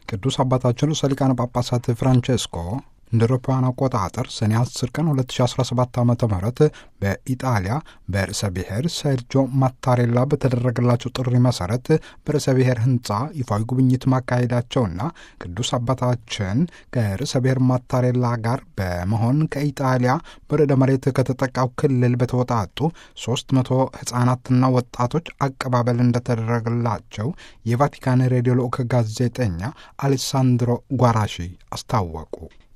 ቅዱስ አባታችን ርዕሰ ሊቃነ ጳጳሳት ፍራንቼስኮ እንደ አውሮፓውያን አቆጣጠር ሰኔ 10 ቀን 2017 ዓ ም በኢጣሊያ በርዕሰ ብሔር ሰርጆ ማታሬላ በተደረገላቸው ጥሪ መሰረት በርዕሰ ብሔር ህንፃ ይፋዊ ጉብኝት ማካሄዳቸውና ቅዱስ አባታችን ከርዕሰ ብሔር ማታሬላ ጋር በመሆን ከኢጣሊያ በርዕደ መሬት ከተጠቃው ክልል በተወጣጡ 300 ህጻናትና ወጣቶች አቀባበል እንደተደረገላቸው የቫቲካን ሬዲዮ ልዑክ ጋዜጠኛ አሌሳንድሮ ጓራሺ አስታወቁ።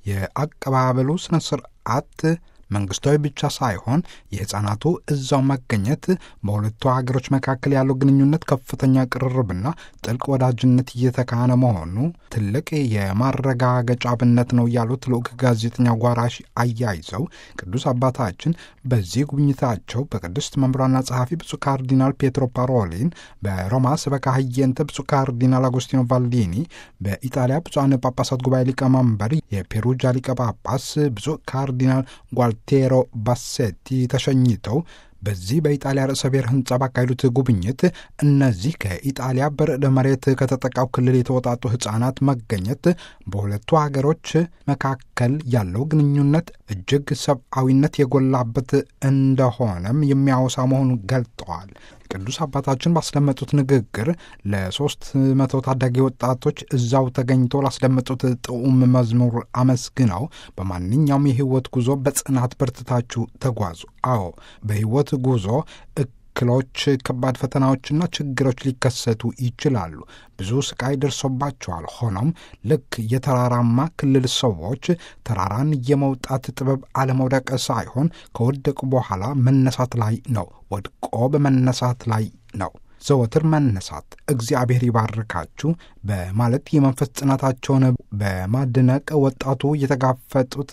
የአቀባበሉ ስነ ስርዓት መንግስታዊ ብቻ ሳይሆን የህፃናቱ እዛው መገኘት በሁለቱ ሀገሮች መካከል ያለው ግንኙነት ከፍተኛ ቅርርብና ጥልቅ ወዳጅነት እየተካነ መሆኑ ትልቅ የማረጋገጫ አብነት ነው ያሉት ልዑክ ጋዜጠኛ ጓራሽ አያይዘው ቅዱስ አባታችን በዚህ ጉብኝታቸው በቅድስት መምሯና ጸሐፊ ብፁዕ ካርዲናል ፔትሮ ፓሮሊን፣ በሮማ ስበካ ህየንተ ብፁዕ ካርዲናል አጎስቲኖ ቫልዲኒ፣ በኢጣሊያ ብፁዓን ጳጳሳት ጉባኤ ሊቀመንበር የፔሩጃ ሊቀ ጳጳስ ብፁዕ ካርዲናል ጓልቴሮ ባሴቲ ተሸኝተው በዚህ በኢጣሊያ ርዕሰ ብሔር ህንፃ ባካሄዱት ጉብኝት እነዚህ ከኢጣሊያ በርዕደ መሬት ከተጠቃው ክልል የተወጣጡ ህጻናት መገኘት በሁለቱ ሀገሮች መካከል ያለው ግንኙነት እጅግ ሰብአዊነት የጎላበት እንደሆነም የሚያወሳ መሆኑን ገልጠዋል። ቅዱስ አባታችን ባስደመጡት ንግግር ለሶስት መቶ ታዳጊ ወጣቶች እዛው ተገኝቶ ላስደመጡት ጥዑም መዝሙር አመስግነው በማንኛውም የህይወት ጉዞ በጽናት በርትታችሁ ተጓዙ። አዎ በህይወት ጉዞ እክሎች፣ ከባድ ፈተናዎችና ችግሮች ሊከሰቱ ይችላሉ። ብዙ ስቃይ ደርሶባቸዋል። ሆኖም ልክ የተራራማ ክልል ሰዎች ተራራን የመውጣት ጥበብ አለመውደቅ ሳይሆን ከወደቁ በኋላ መነሳት ላይ ነው። ወድቆ በመነሳት ላይ ነው። ዘወትር መነሳት እግዚአብሔር ይባርካችሁ በማለት የመንፈስ ጽናታቸውን በማድነቅ ወጣቱ የተጋፈጡት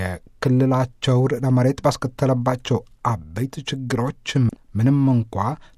የክልላቸው ርዕደ መሬት ባስከተለባቸው አበይት ችግሮች ምንም እንኳ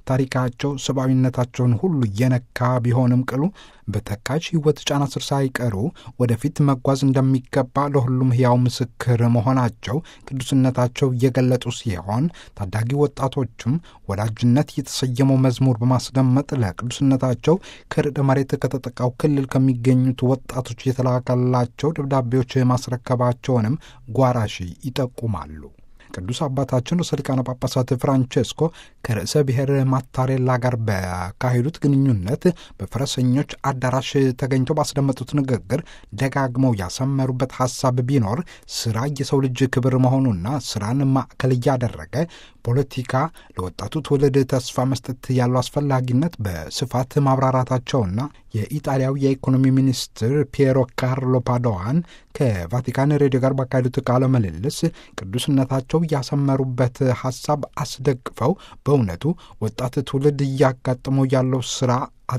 ታሪካቸው ሰብአዊነታቸውን ሁሉ እየነካ ቢሆንም ቅሉ በተካች ሕይወት ጫና ስር ሳይቀሩ ወደፊት መጓዝ እንደሚገባ ለሁሉም ሕያው ምስክር መሆናቸው ቅዱስነታቸው እየገለጡ ሲሆን ታዳጊ ወጣቶቹም ወዳጅነት የተሰየመው መዝሙር በማስደመጥ ለቅዱስነታቸው ከርዕደ መሬት ከተጠቃው ክልል ከሚገኙት ወጣቶች የተላከላቸው ደብዳቤዎች ማስረከባቸውንም ጓራሺ ይጠቁማሉ። ቅዱስ አባታችን ርዕሰ ሊቃነ ጳጳሳት ፍራንቼስኮ ከርዕሰ ብሔር ማታሬላ ጋር ባካሄዱት ግንኙነት በፈረሰኞች አዳራሽ ተገኝተው ባስደመጡት ንግግር ደጋግመው ያሰመሩበት ሀሳብ ቢኖር ስራ የሰው ልጅ ክብር መሆኑና ስራን ማዕከል እያደረገ ፖለቲካ ለወጣቱ ትውልድ ተስፋ መስጠት ያለው አስፈላጊነት በስፋት ማብራራታቸውና የኢጣሊያው የኢኮኖሚ ሚኒስትር ፒየሮ ካርሎ ፓዶዋን ከቫቲካን ሬዲዮ ጋር ባካሄዱት ቃለ ምልልስ ቅዱስነታቸው ያሰመሩበት ሀሳብ አስደግፈው በእውነቱ ወጣት ትውልድ እያጋጠመው ያለው ስራ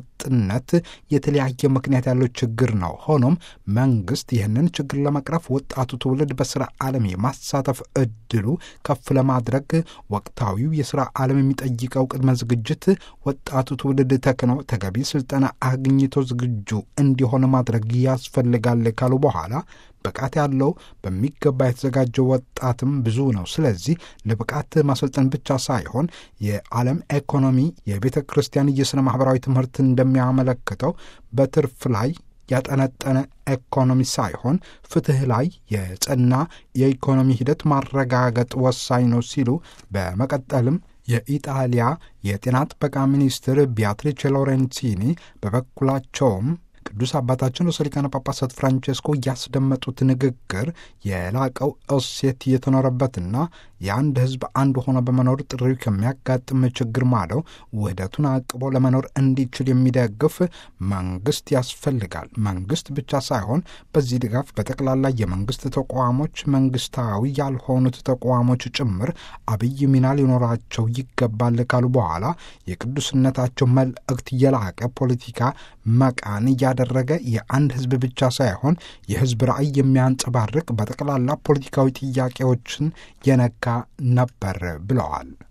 አጥነት የተለያየ ምክንያት ያለው ችግር ነው። ሆኖም መንግስት ይህንን ችግር ለመቅረፍ ወጣቱ ትውልድ በስራ ዓለም የማሳተፍ እድሉ ከፍ ለማድረግ ወቅታዊው የስራ ዓለም የሚጠይቀው ቅድመ ዝግጅት ወጣቱ ትውልድ ተክኖ ተገቢ ስልጠና አግኝቶ ዝግጁ እንዲሆን ማድረግ ያስፈልጋል ካሉ በኋላ ብቃት ያለው በሚገባ የተዘጋጀው ወጣትም ብዙ ነው። ስለዚህ ለብቃት ማሰልጠን ብቻ ሳይሆን የዓለም ኢኮኖሚ የቤተ ክርስቲያን የሥነ ማኅበራዊ ትምህርት እንደሚያመለክተው በትርፍ ላይ ያጠነጠነ ኢኮኖሚ ሳይሆን ፍትሕ ላይ የጸና የኢኮኖሚ ሂደት ማረጋገጥ ወሳኝ ነው ሲሉ በመቀጠልም የኢጣሊያ የጤና ጥበቃ ሚኒስትር ቢያትሪቼ ሎሬንሲኒ በበኩላቸውም ቅዱስ አባታችን ርዕሰ ሊቃነ ጳጳሳት ፍራንቼስኮ ያስደመጡት ንግግር የላቀው እሴት የተኖረበትና የአንድ ሕዝብ አንድ ሆኖ በመኖር ጥሪው ከሚያጋጥም ችግር ማለው ውህደቱን አቅቦ ለመኖር እንዲችል የሚደግፍ መንግስት ያስፈልጋል። መንግስት ብቻ ሳይሆን በዚህ ድጋፍ በጠቅላላ የመንግስት ተቋሞች፣ መንግስታዊ ያልሆኑት ተቋሞች ጭምር አብይ ሚና ሊኖራቸው ይገባል ካሉ በኋላ የቅዱስነታቸው መልእክት የላቀ ፖለቲካ መቃን እያደረገ የአንድ ህዝብ ብቻ ሳይሆን የህዝብ ራዕይ የሚያንጸባርቅ በጠቅላላ ፖለቲካዊ ጥያቄዎችን የነካ ነበር ብለዋል።